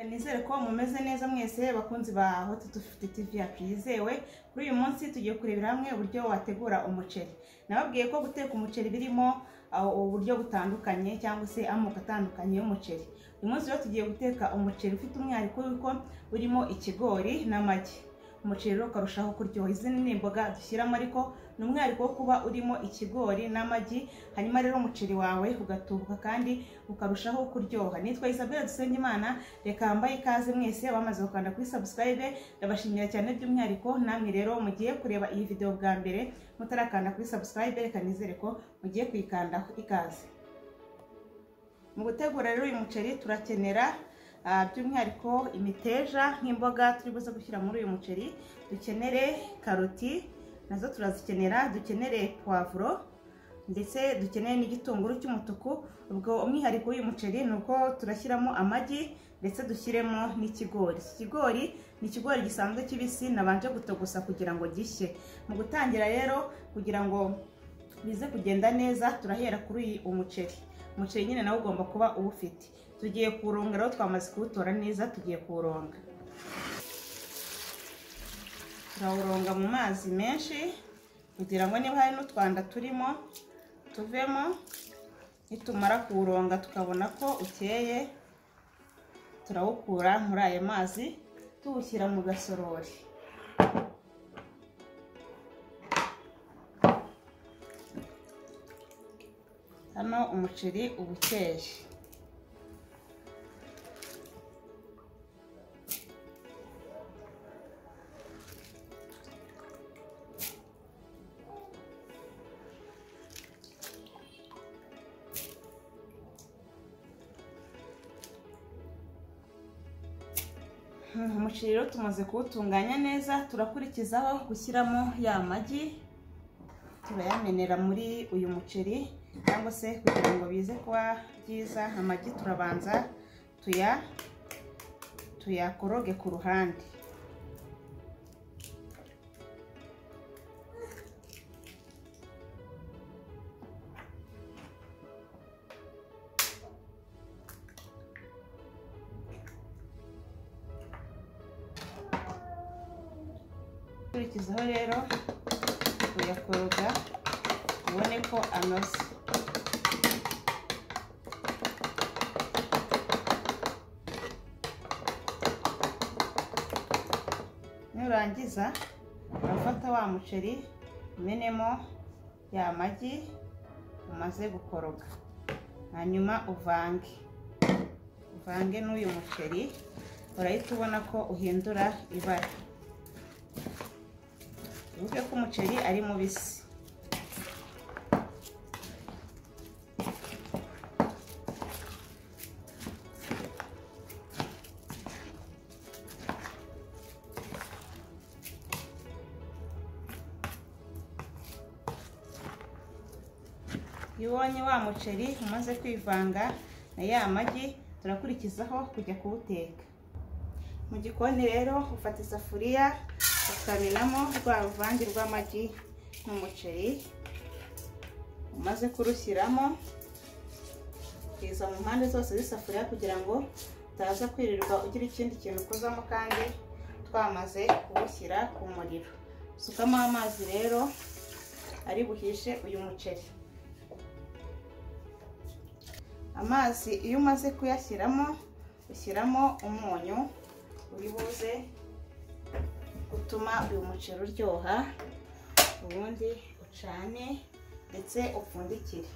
nizere ko mumeze neza mwese bakunzi ba hoti dufite tivi yacu yizewe kuri uyu munsi tugiye kurebera hamwe uburyo wategura umuceri nababwiye ko guteka umuceri birimo aho uburyo butandukanye cyangwa se amoko atandukanye y'umuceri uyu munsi rero tugiye guteka umuceri ufite umwihariko w'uko urimo ikigori n'amagi umuceri rero ukarushaho kuryoha izi ni imboga dushyiramo ariko ni umwihariko wo kuba urimo ikigori n'amagi hanyuma rero umuceri wawe ugatubuka kandi ukarushaho kuryoha nitwa Isabelle Dusengimana reka hambaye ikaze mwese bamaze gukanda kuri subscribe ndabashimira cyane by'umwihariko namwe rero mugiye kureba iyi video bwa mbere mutarakanda kuri subscribe reka nizere ko mugiye kuyikandaho ikaze mu gutegura rero uyu muceri turakenera ah, by'umwihariko imiteja nk'imboga turi buze gushyira muri uyu muceri dukenere karoti nazo turazikenera dukenere puwavuro ndetse dukeneye n'igitunguru cy'umutuku ubwo umwihariko w'uyu muceri ni uko turashyiramo amagi ndetse dushyiremo n'ikigori iki kigori ni ikigori gisanzwe kibisi nabanje gutogusa kugira ngo gishye mu gutangira rero kugira ngo bize kugenda neza turahera kuri uyu umuceri umuceri nyine nawe ugomba kuba uwufite tugiye kuwuronga rero twamaze kuwutora neza tugiye kuwuronga turawuronga mu mazi menshi kugira ngo niba hari n'utwanda turimo tuvemo nitumara kuwuronga tukabona ko ukeye turawukura muri ayo mazi tuwushyira mu gasorori hano umuceri uba ukeye umuceri rero tumaze kuwutunganya neza turakurikizaho gushyiramo ya magi turayamenera muri uyu muceri cyangwa se kugira ngo bize kuba byiza amagi turabanza tuya tuyakoroge ku ruhande ukurikizaho rero uyakoroga ubone ko anoze nurangiza urafata wa muceri umenemo ya magi umaze gukoroga hanyuma uvange uvange n'uyu muceri urahita ubona ko uhindura ibara uvuge ko umuceri ari mubisi iyo ubonye wa muceri umaze kwivanga na ya magi turakurikizaho kujya kuwuteka mu gikoni rero ufata isafuriya ukamenamo rwa ruvange rw'amagi n'umuceri umaze kurushyiramo ukiza mu mpande zose z'isafuriya kugira ngo utaza kwirirwa ugira ikindi kintu ukozamo kandi twamaze kuwushyira ku muriro usukamo amazi rero ari buhishe uyu muceri amazi iyo umaze kuyashyiramo ushyiramo umunyu uribuze utuma uyu muceri uryoha ubundi ucane ndetse upfundikire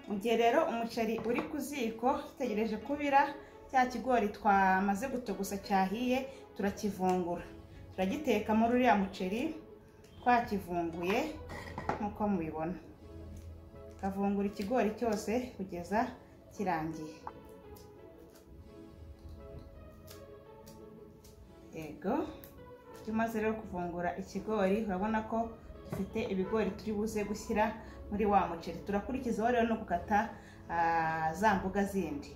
mu gihe rero umuceri uri ku ziko dutegereje kubira cya kigori twamaze gutogusa cyahiye turakivungura turagitekamo ruriya muceri twakivunguye nk'uko mubibona tukavungura ikigori cyose kugeza kirangiye yego iyo umaze rero kuvungura ikigori urabona ko dufite ibigori turi buze gushyira muri wa muceri turakurikizaho rero no gukata za mboga zindi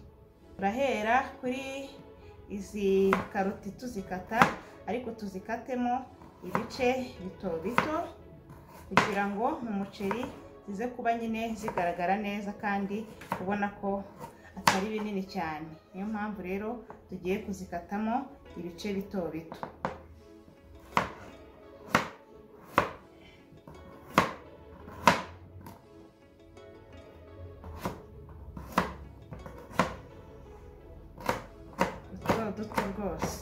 turahera kuri izi karoti tuzikata ariko tuzikatemo ibice bito bito kugira ngo mu muceri zize kuba nyine zigaragara neza kandi ubona ko atari binini cyane niyo mpamvu rero tugiye kuzikatamo ibice bito bito duto duto rwose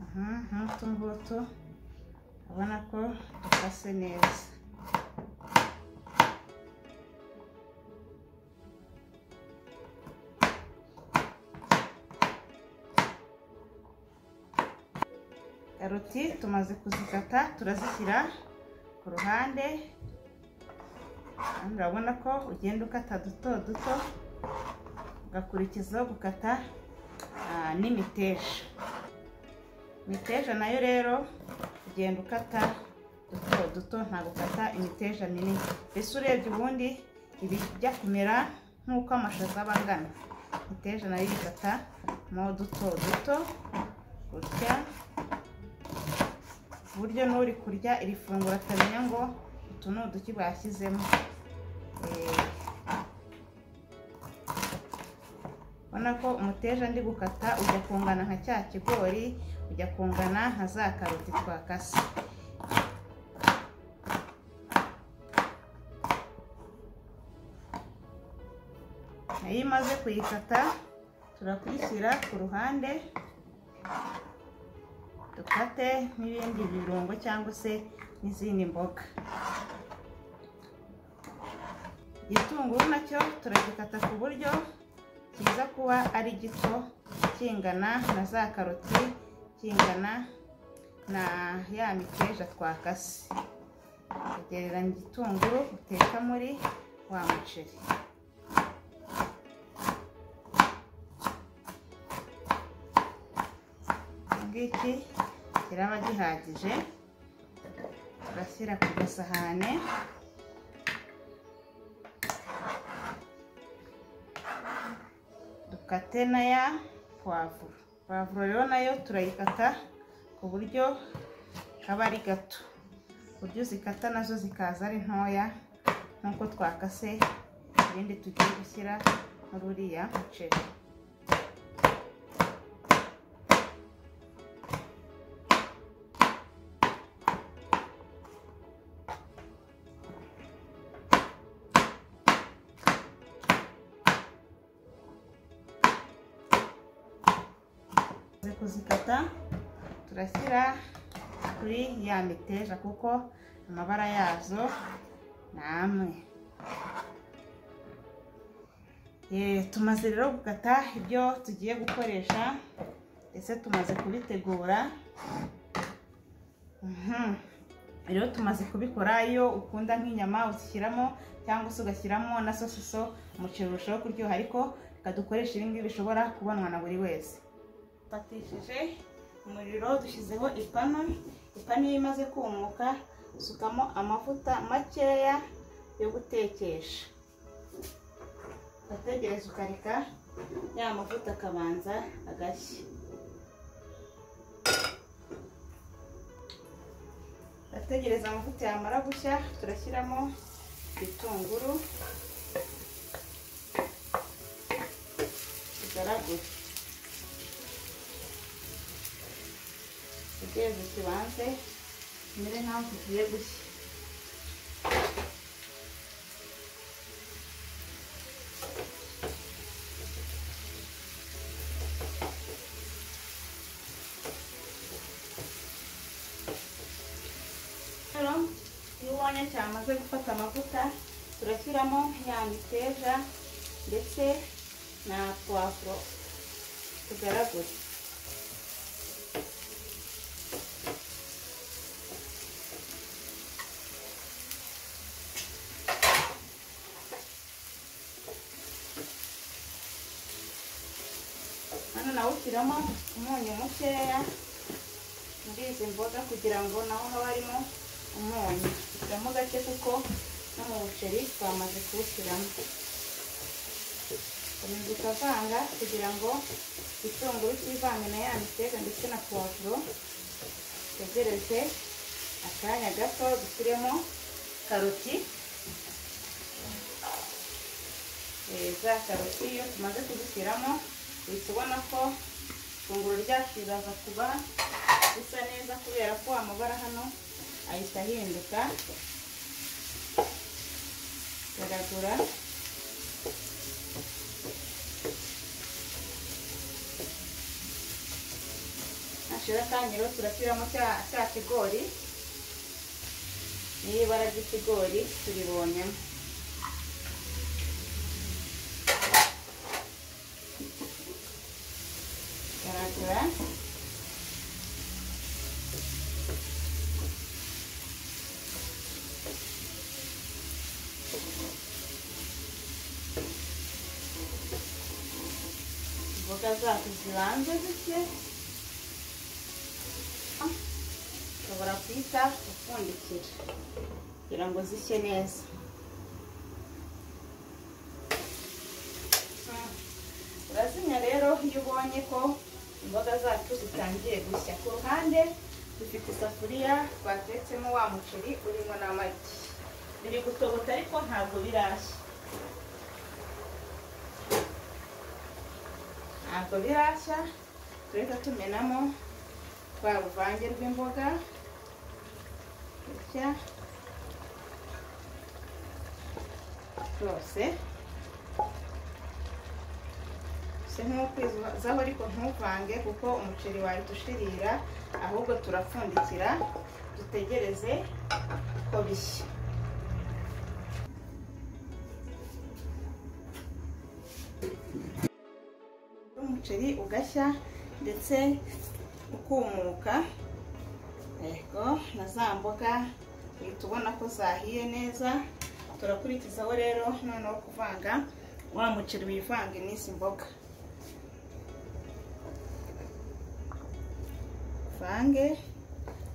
aha nk'utu ngutu ubona ko dukase neza karoti tumaze kuzikata turazishyira ku ruhande kandi urabona ko ugenda ukata duto duto ugakurikizaho gukata ah, n'imiteja imiteja nayo rero ugenda ukata duto duto nta gukata imiteja minini mbese urebye ubundi ibijya kumera nk'uko amashaza aba angana imiteja nayo igata mo duto duto gutya ku buryo n'uri kurya iri funguro atamenya ngo utu ni uduki bashyizemo Eh, ubona ko umuteja ndi gukata ujya kungana nka cya kigori ujya kungana nka za karoti twakase nayo imaze kuyikata turakuyishyira ku ruhande dukate n'ibindi birungo cyangwa se n'izindi mboga igitunguru nacyo turagikata ku buryo kiza kuba ari gito kingana na za karoti kingana na ya miteja twakase ugereranya igitunguru uteka muri wa muceri iki ngiki kiraba gihagije turashyira ku gasahane dukate na ya puwavuro puwavuro rero nayo turayikata ku buryo kaba ari gato ku buryo uzikata nazo zikaza ari ntoya nk'uko twakase ibindi tugiye gushyira muri uriya muceri tumaze kuzikata turashyira kuri ya miteja kuko amabara yazo ni amwe Eh, tumaze rero gukata ibyo tugiye gukoresha ndetse tumaze kubitegura Mhm. rero tumaze kubikora iyo ukunda nk'inyama uzishyiramo cyangwa se ugashyiramo na sosiso umuceri urushaho kuryoha ariko reka dukoreshe ibingibi bishobora kubonwa na buri wese dufatishije umuriro dushyizeho ipanu ipanu iyo imaze kumuka usukamo amavuta makeya yo gutekesha ugategereza ukareka ya mavuta akabanza agashya ugategereza amavuta yamara gushya turashyiramo ibitunguru bigaragura utegereze kibanze kimere nk'aho kigiye gushya rero iyo ubonye cyamaze gufata amavuta turashyiramo ya miteja ndetse na puwavuro tugaragure hano nawe ushyiramo umunyu mukeya muri izi mboga kugira ngo naho haba harimo umunyu ushyiramo gake kuko no mu buceri twamaze kuwushyiramo komeza ukavanga kugira ngo igitunguru kivange na ya mitega ndetse na puwavuro utegereze akanya gato dushyiremo karoti Eh, za karoti iyo tumaze kuzishyiramo uhita ubona ko ifunguro ryacu riraza kuba risa neza kubera ko amabara hano ahita ahinduka garagura nashira akanya rero turashyiramo cya cya kigori n'ibara ry'ikigori turibonyemo garagura imboga zacu zibanze zitye ushobora kuhita upfundikira kugira ngo zishye neza urazimya rero iyo ubonye ko imboga zacu zitangiye gushya ku ruhande dufite isafuriya batetsemo wa muceri urimo n'amagi biri gutogota ariko ntabwo birashya ntabwo birashya tureka tumenamo twa ruvange rw'imboga gutya rwose si nk'ukwizaho ariko ntuvange kuko umuceri wawe dushirira ahubwo turapfundikira dutegereze ko bishya umuceri ugashya ndetse ukumuka yego na za mboga uhita ubona ko zahiye neza turakurikizaho rero noneho kuvanga wa muceri wivange n'izi mboga uvange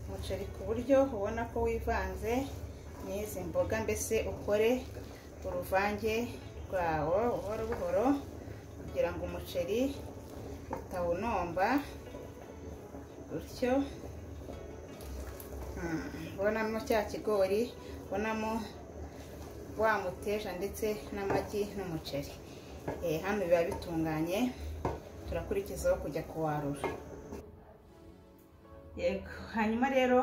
umuceri ku buryo ubona ko wivanze n'izi mboga mbese ukore uruvange rwawe buhoro buhoro kugira ngo umuceri utawunomba gutyo ubonamo cya kigori ubonamo wa muteja ndetse n'amagi n'umuceri hano biba bitunganye turakurikizaho kujya kuwarura yego hanyuma rero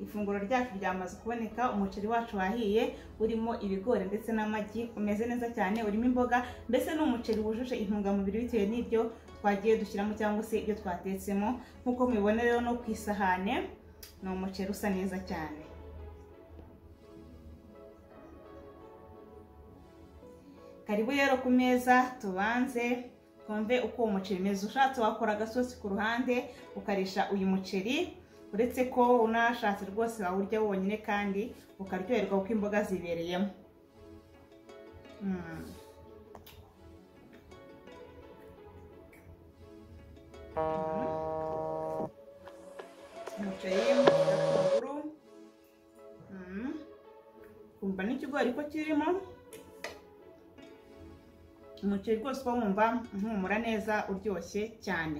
ifunguro ryacu ryamaze kuboneka umuceri wacu wahiye urimo ibigori ndetse n'amagi umeze neza cyane urimo imboga mbese ni umuceri wujuje intungamubiri bitewe n'ibyo twagiye dushyiramo cyangwa se ibyo twatetsemo nk'uko mubibona rero no ku isahane ni umuceri usa neza cyane karibu rero ku meza tubanze twumve uko uwo muceri umeze ushatse wakora agasosi ku ruhande ukarisha uyu muceri uretse ko unashatse rwose wawurya wonyine kandi ukaryoherwa kuko imboga zibereyemo umuceri agatunguru kumva n'ikigori ko kirimo umuceri rwose uba wumva uhumura neza uryoshye cyane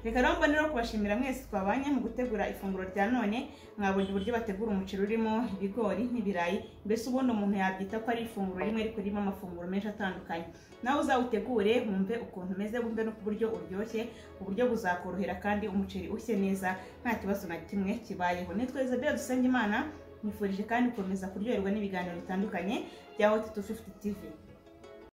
reka rero mbone rero kubashimira mwese twabanye mu gutegura ifunguro rya none mwabonye uburyo bategura umuceri urimo ibigori n'ibirayi mbese ubundi umuntu yabyita ko ari ifunguro rimwe ariko ririmo amafunguro menshi atandukanye nawe uzawutegure wumve ukuntu umeze wumve no ku buryo uryoshye uburyo buzakorohera kandi umuceri ushye neza nta kibazo na kimwe kibayeho nitwa Isabelle Dusengimana nifurije kandi gukomeza kuryoherwa n'ibiganiro bitandukanye bya Hot 250 TV